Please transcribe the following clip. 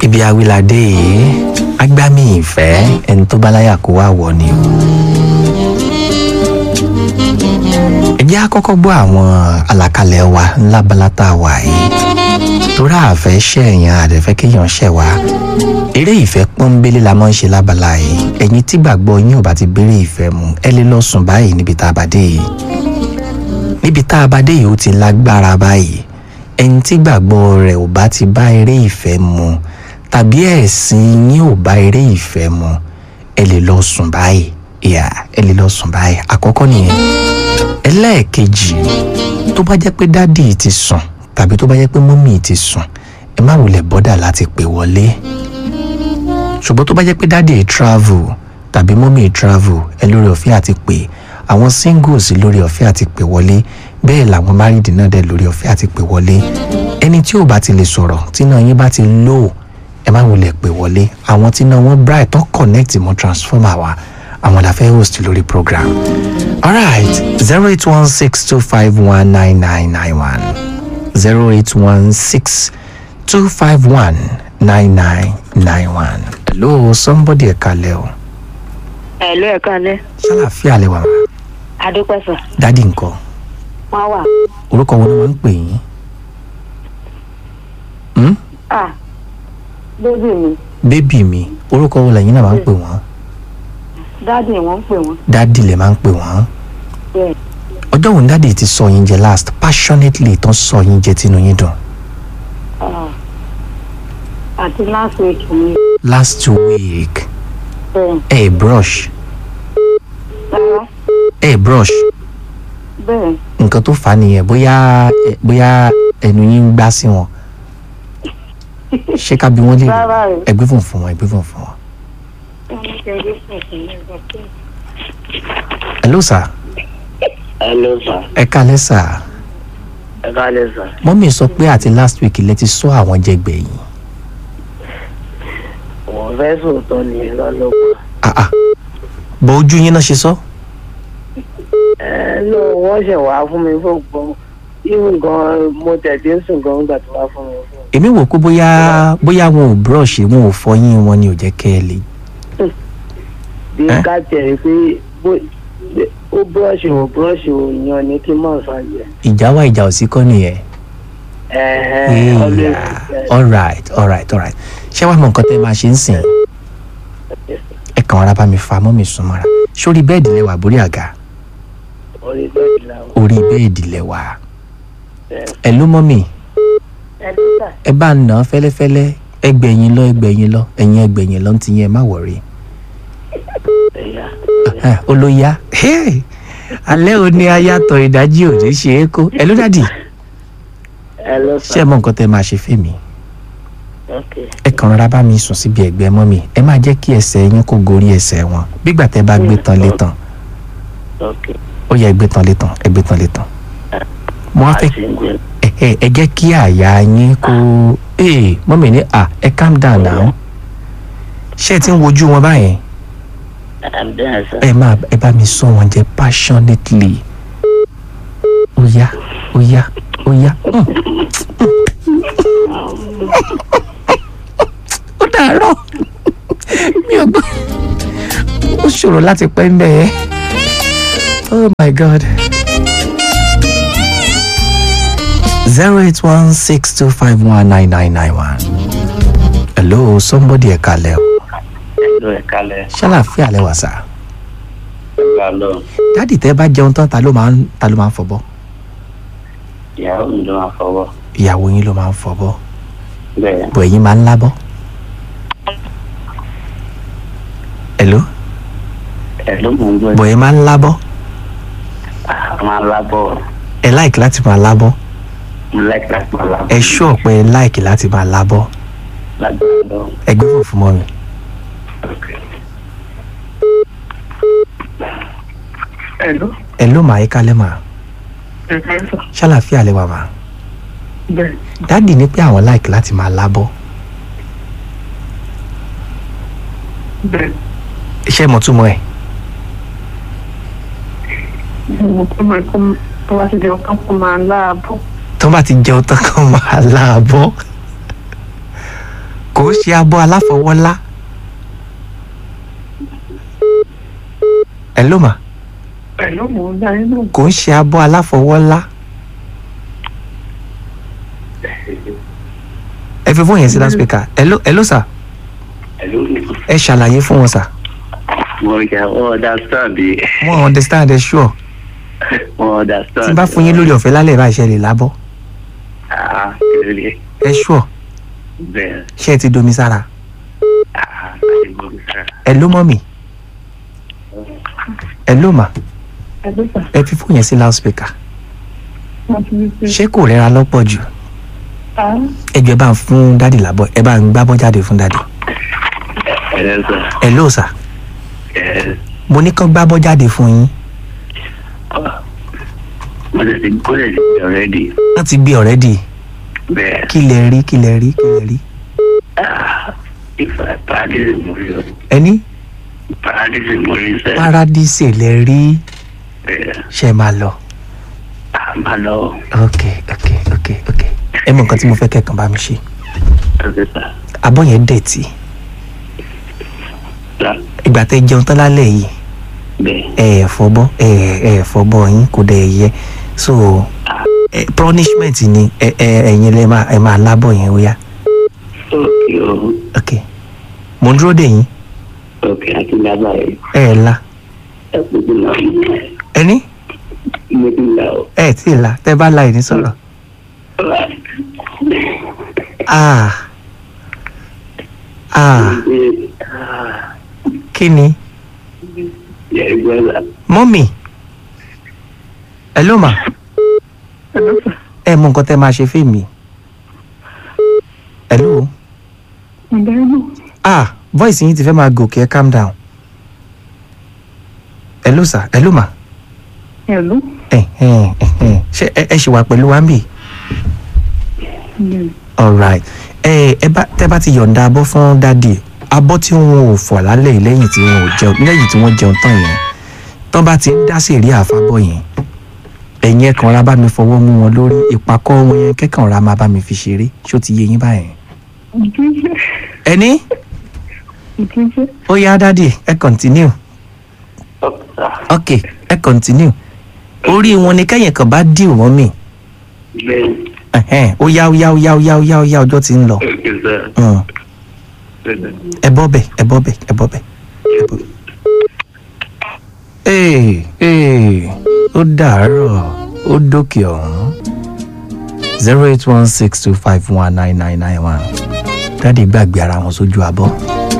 ibi awilade yìí agbami ìfẹ́ ẹni tó bá láyà kó wá wọ̀ ni o. ẹ jẹ́ àkọ́kọ́ gbọ́ àwọn àlàkalẹ̀ wa ńlá balata wà yìí torí àfẹ́ ṣẹ̀yàn àdẹ̀fẹ́ kéèyàn ṣẹ̀ wá eré ìfẹ́ pọ́nbélé la máa ń ṣe lábala yìí ẹ̀yin tí gbàgbọ́ yín ò bá ti béèrè ìfẹ́ mu ẹ lè lọ sùn báyìí níbi tá a bá dé yìí níbi tá a bá dé yìí ó ti lágbára báyìí ẹni tí gbàgbọ́ rẹ̀ ò bá ti bá eré ìfẹ́ mu tàbí ẹ̀sìn yín ò bá eré ìfẹ́ mu ẹ lè lọ sùn báyìí ìyá ẹ lè lọ sùn báyìí àkọ́kọ́ nìyẹn ẹlẹ́ẹ̀kejì tó bá jẹ́ pé dádì ti sùn tàbí tó bá jẹ́ pé mọ́mì ti sùn ẹ má wulẹ̀ bọ́dà láti pè wọlé ṣùgbọ́n tó bá jẹ́ pé dádì ẹ̀ travel tàbí mọ́mì ẹ̀ travel ẹ lórí ọ̀fẹ́ àti pè àwọn singles lórí ọ̀fẹ́ àti pè wọlé bẹ́ẹ̀ làwọn married náà dẹ̀ lórí ọ̀fẹ́ àti pè wọlé ẹni tí ò bá ti lè sọ̀rọ̀ tí náà yín bá ti low ẹ má wulẹ̀ pè wọlé àwọn tí náà wọ́n bright tó connect mọ́ transformer wa àwọn la fẹ́ host lórí program alright zero eight one six two five one nine nine nine one zero eight one six two five one nine nine nine one. hello somebody ẹ kalẹ o Ẹ̀lú ẹ̀ka lẹ́. ṣàlàfíà lẹ wà Adúpẹ́sà. dádì nǹkan Wọ́n wà. orúkọ wo ni wọ́n ń pè yín. Hmm? À bébì mi. bébì mi orúkọ wo lẹ́yìn náà máa ń pè wọ́n Dáàdì wọ́n ń pè wọ́n. dádì lẹ máa ń pè wọ́n. Bẹ́ẹ̀. ọjọ́ wo ni dádì ti sọ yín jẹ last passionately tán sọ yín jẹ tínú yín dùn. Ah. Àti last week mi. last week Bẹ́ẹ̀. ẹ brush Rárá. ẹ brush Bẹ́ẹ̀. nǹkan tó fà á nìyẹn bóyá ẹ- bóyá ẹnu yín ń gbá sí wọn ṣé ká bí wọ́n lè Rárá o. ẹgbẹ́ fún fún wọn ẹgbẹ́ fún fún wọn. hello sir Hello sir. ẹ kálẹ́ sir Ẹ káàlẹ́ sir. mọ́mí sọ pé àti last week lẹ ti sọ àwọn jẹ gbẹ̀yìn Wọ́n fẹ́ sòótọ́ ní lọ́lọ́pàá. ah ah bọ ojú yín náà ṣe sọ Ẹ lọ wọ́n ṣẹ̀ wá fún mi fún gbọ́n. Even gan mo tẹ̀sí ń sùn gan nígbà tó wá fún mi fún. èmi wò pé bóyá bóyá wọn ò brush wọn ò fọyín wọn ni ò jẹ́ kẹ́ ẹ lè Bí Ẹ? ká tẹ̀ pé bó- ó búrọ̀ṣì ò búrọ̀ṣì ò yan ni kí mọ̀ sàjẹ́. ìjà wá ìjà ò sí kọ́ nìyẹn. Ẹ̀hẹ́n always Yeah. alright alright alright ṣé wàá mọ nǹkan tẹ́ máa ṣe ń sìn ẹ kàn ara bá mi fa mọ́ mi sùn mọ́ra sórí bẹ́ẹ̀dì lẹ́wà borí àga orí bẹ́ẹ̀dì làwọn. orí bẹ́ẹ̀dì lẹ́wà Ẹ ẹ ló mọ́ mi Ẹ dúpẹ́. ẹ bá nà án fẹ́lẹ́fẹ́lẹ́ ẹgbẹ̀yìn lọ ẹgbẹ̀yìn lọ ẹ̀yìn ẹgbẹ̀yìn lọ ti yẹn má wọ̀rí ẹ̀yà. ó ló yá Hey! alẹ́ òní ayàtọ̀ ìdájí òní ṣe é kó ẹ ló dàdí Ẹ lọ ṣé sà. ẹ mọ nǹkan tẹ́ máa ṣe fèmí Ok. ẹ kàn rárá bá mi sùn síbi ẹ̀gbẹ́ mọ́ mi ẹ má jẹ́ kí ẹsẹ̀ yín kó gorí ẹsẹ̀ wọn bígbà tẹ́ bá gbé tán lé tán Ok. ó yẹ ẹgbẹ́ tán lé tán ẹgbẹ́ tán lé tán mo wá fẹ́ Àti ń gbé. ẹ ẹ ẹ jẹ́ kí àyà yín kó ee mọ́mì ní à ẹ calm down now ṣé ẹ ti ń wojú wọn báyẹn I'm there sir. ẹ máa ẹ bá mi sọ wọn jẹ passionately ó yá ó yá ó yá Mm. ó dàárọ̀ mi ò gbọ́ ó ṣòro láti pẹ́ ń bẹ̀ ẹ́ oh my god zero eight one six two five one nine nine nine one hello somebody ẹ̀ kalẹ̀ o Ẹ̀lú ẹ̀ kalẹ̀. ṣàlàfíà lẹ́wà sá Ẹ̀gbà lọ. dáàdì tẹ́ bá jẹun tán ta ló máa ń ta ló máa ń fọbọ́ Ìyàwó mi ló máa fọwọ́. ìyàwó yín ló máa ń fọbọ́ Bẹ́ẹ̀. bọ̀ ẹ̀yin máa ń lábọ́. hello Ẹ ló mọ̀ ń gbọ́. bọ̀ ẹ̀ máa ń lábọ́ A máa lábọ̀. ẹ láìkì láti máa lábọ́ Mo like láti máa lábọ̀. ẹ ṣú ọ̀pẹ ẹ láìkì láti máa lábọ́ Lágbára lọ. ẹ gbé fòfin mọ́ mi. Ẹ̀lú. ẹ ló máa yíká lẹ́mà Ẹ̀ka sọ. ṣàlàfíà lẹ́wà mà Bẹ́ẹ̀. dáàdì ní pé àwọn láìkì láti máa lábọ́ Bẹ́ẹ̀. iṣẹ́ mọ̀túmọ̀ ẹ̀ Mo tó máa kó tó wá sí di ọkàn kó máa láàbọ̀. tó bá ti jẹun tán kàn máa láàbọ̀ kò ń ṣe abọ́ aláfọwọ́lá. ẹ ló mà pẹ̀lú mò ń dá inú kò ń ṣe abọ́ aláfọwọ́lá. ẹ fi fóònù yẹn sí láspíkà ẹ ló ẹ ló sà Hello. ẹ ṣàlàyé fún wọn sà Mo kà wọ́n understand bí. wọn understand ẹ sure Wọ́n understand. tí n bá fún yín lórí ọ̀fẹ́ lálẹ́ ìbá ìṣe lè lábọ́ Ah, kéré. ẹ sure Bẹ́ẹ̀. ṣé ẹ ti domi sára Ah, láti gbọ́ mi sára. ẹ ló mọ́ mi ẹ ló mà ẹgbẹ́ sà ẹ fi fóònù yẹn sí láspíkà wọ́n ti ní pé ṣé kò rẹ́ra lọ́pọ̀ jù a ẹ jọ̀ọ́ ẹ bá ń fún dádì lábọ́ ẹ bá ń gbábọ́ jáde fún dádì Ẹ̀rẹ́ sọ. ẹ ló sà Ẹ̀rẹ́. mo ní kán gbábọ́ jáde fún yín Mo lè ti kó lè ti gbé already. wọ́n ti gbé ọ̀rẹ́dì Bẹ́ẹ̀. kí lẹ rí kí lẹ rí kí lẹ rí Ah, ìfà paradise mo rí o. ẹni Paradise mo rí sẹ́. paradise lẹ rí Bẹ́ẹ̀. ṣe máa lọ Ah, máa lọ. ok ok ok ok ẹ mọ nǹkan tí mo fẹ́ kẹ́kàn bá mi ṣe Ẹ̀rẹ́ sà. abọ́ yẹn dẹ̀tì Sà. ìgbà tẹ́ jẹun tán lálẹ́ yìí Bẹ́ẹ̀. ẹ ẹ̀ fọbọ́ ẹ ẹ̀ ẹ̀ fọbọ́ yín kò dẹ̀ yẹ so ẹ punishment ni ẹ ẹ ẹ̀yin lẹ máa ẹ máa lábọ̀ yẹn ó yá Okay o. ok mo ń dúró dè yín Okay, àti lábàá yìí. ẹ ẹ̀ la Ẹ kò tí lọ. ẹni Mo ti lọ o. ẹ ẹ̀ tí ì la tẹ́ bá la ìní sọ̀rọ̀ ah ah kí ni Yẹ gbọ́ la. mọ́mì ẹ ló mà ẹgbẹ́ sà ẹ mọ nǹkan tẹ́ máa ṣe fèmí ẹ ló mo dá inú ah voice yín ti fẹ́ máa gòkè ẹ calm down ẹ ló sà ẹ ló mà ẹ̀lú ẹ ẹ ẹ ṣe ẹ ẹ ṣì wà pẹ̀lú wa ń bì alright ẹ ẹ bá tẹ́ bá ti yọ̀ǹda abọ́ fún dádì abọ́ tí wọn ò fọ̀ lálẹ́ yìí lẹ́yìn tí wọn ò jẹun lẹ́yìn tí wọ́n jẹun tán yẹn tán bá ti ń dá sí èrè àfábọ̀ yẹn ẹ̀yin ẹ̀ kàn ra bá mi fọwọ́ mú wọn lórí ìpàkọ́ wọn yẹn kẹ́kàn ra máa bá mi fi ṣeré ṣó ti yé yín báyẹn. ìdíje ẹni ìdíje ó yá dádì ẹ continue ok ẹ continue orí wọn ni kẹ́yìn kan bá dì wọ́n mì Bẹ́ẹ̀. ẹ̀hẹ́n, ó yá ó yá ó yá ó yá ó yá ó yá ọjọ́ ti ń lọ Okay, sir. Mm. Bẹ́ẹ̀. ẹ bọ́ bẹ̀ ẹ bọ́ bẹ̀ ẹ bọ́ bẹ̀. ẹ bọ́- ee ee ó dàárọ̀ ó dókè ọ̀hún zero eight one six two five one nine nine nine one dáàdi gbàgbé ara wọn sójú abọ́